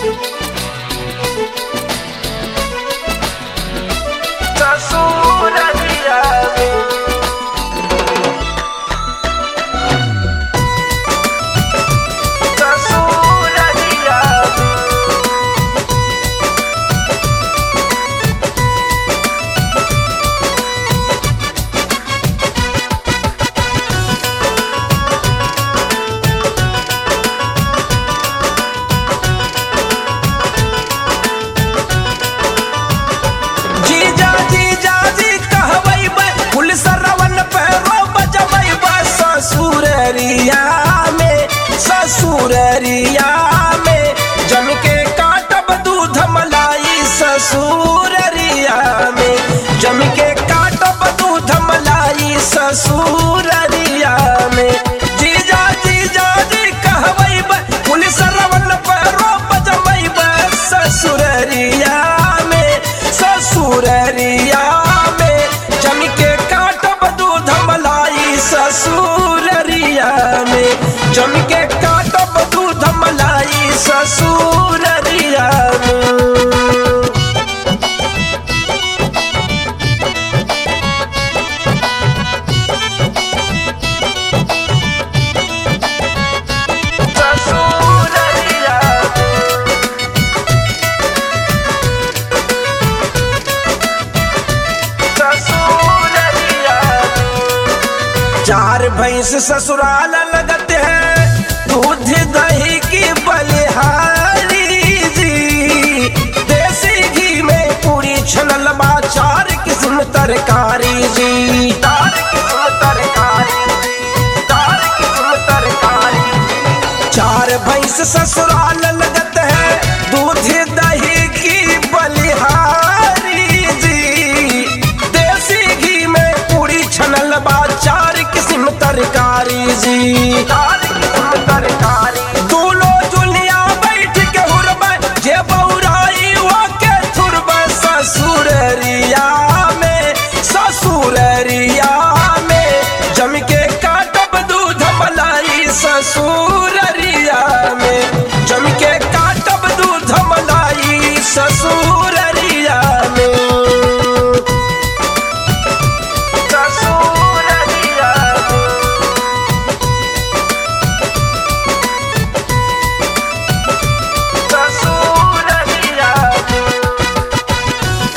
ससुररिया में ससुररिया में जीजा जीजा जी कहवई बे पुलिस रवन पे रो बजवई बे ससुररिया में ससुररिया में जम के काटब दूध मलाई ससुररिया में जम के काटब दूध मलाई ससुररिया में जीजा जीजा जी कहवई बे पुलिस रवन पे रो बजवई बे ससुररिया में ससुररिया में जम के काटब दूध मलाई ससुररिया में जम के काटब दूध मलाई ससुररिया में ससुररिया में ससुररिया में चार भैंस ससुराल लगते हैं दूध दही की बलिहारी जी देसी घी में पूरी छनल बा चार किस्म तरकारी जी चार किस्म तरकारी चार किस्म तरकारी चार भैंस ससुराल लगत है दूध दही की बलिहारी जी देसी घी में पूरी छनल बा चार किस्म तरकारी जी चार किस्म तरकारी दूलो जुलिया बैठ के हुरबा जे बौराई वो के थुरबा ससुररिया में ससुररिया में जम के काटब दूध मलाई ससुररिया में जम के काटब दूध मलाई ससुररिया में ससुररिया में ससुररिया में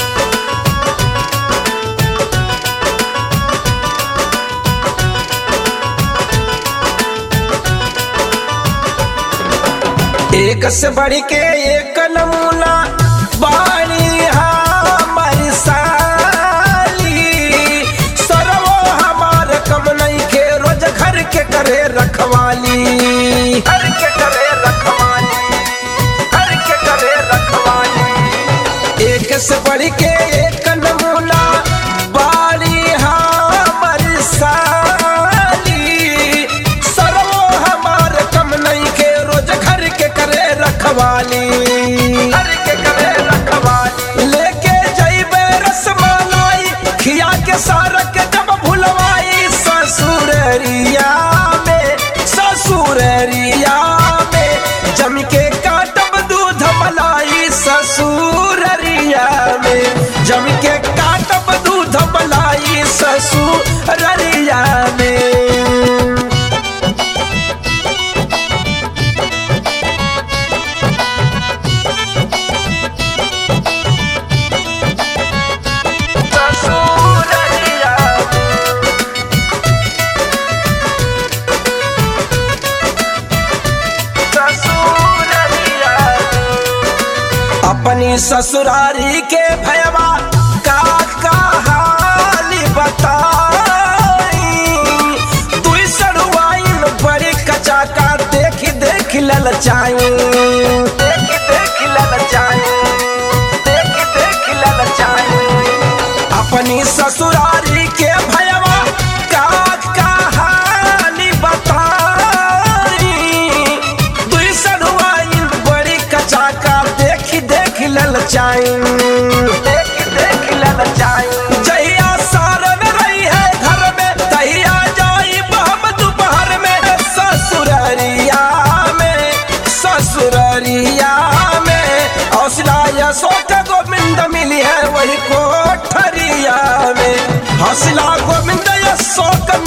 एक से बढ़ के एक नमूना बाणी हमर साली सरवो हमार कम नहीं के रोज घर के करे रखवाली घर के करे रखवाली घर के करे रखवाली एक से बढ़ के एक नमूना बाणी हमर साली सरवो हमार कम नहीं के रोज घर के करे रखवाली घर के करे रखवाली लेके जइबे रसमलाई खिया के सार के जब भुलवाई ससुररिया में ससुररिया में जम के काटब दूध मलाई ससुररिया में जम के काटब दूध मलाई ससुररिया में ससुररिया ससुररिया अपनी ससुरारी के भयवा का कहानी बताई दुई सड़ुआइन बड़ी कचा का देख देख ललचाई देख देख ललचाई देख देख ललचाई अपनी ससुरारी के भयवा का कहानी बताई दुई सड़ुआइन बड़ी कचा का देख देख ललचाई देख देख ललचाई जहिया सारन रही है घर में तहिया जाई हम दोपहर में ससुररिया में ससुररिया में अशोक गोविंद मिली है वही कोठरिया में हौसला गोविंद अशोक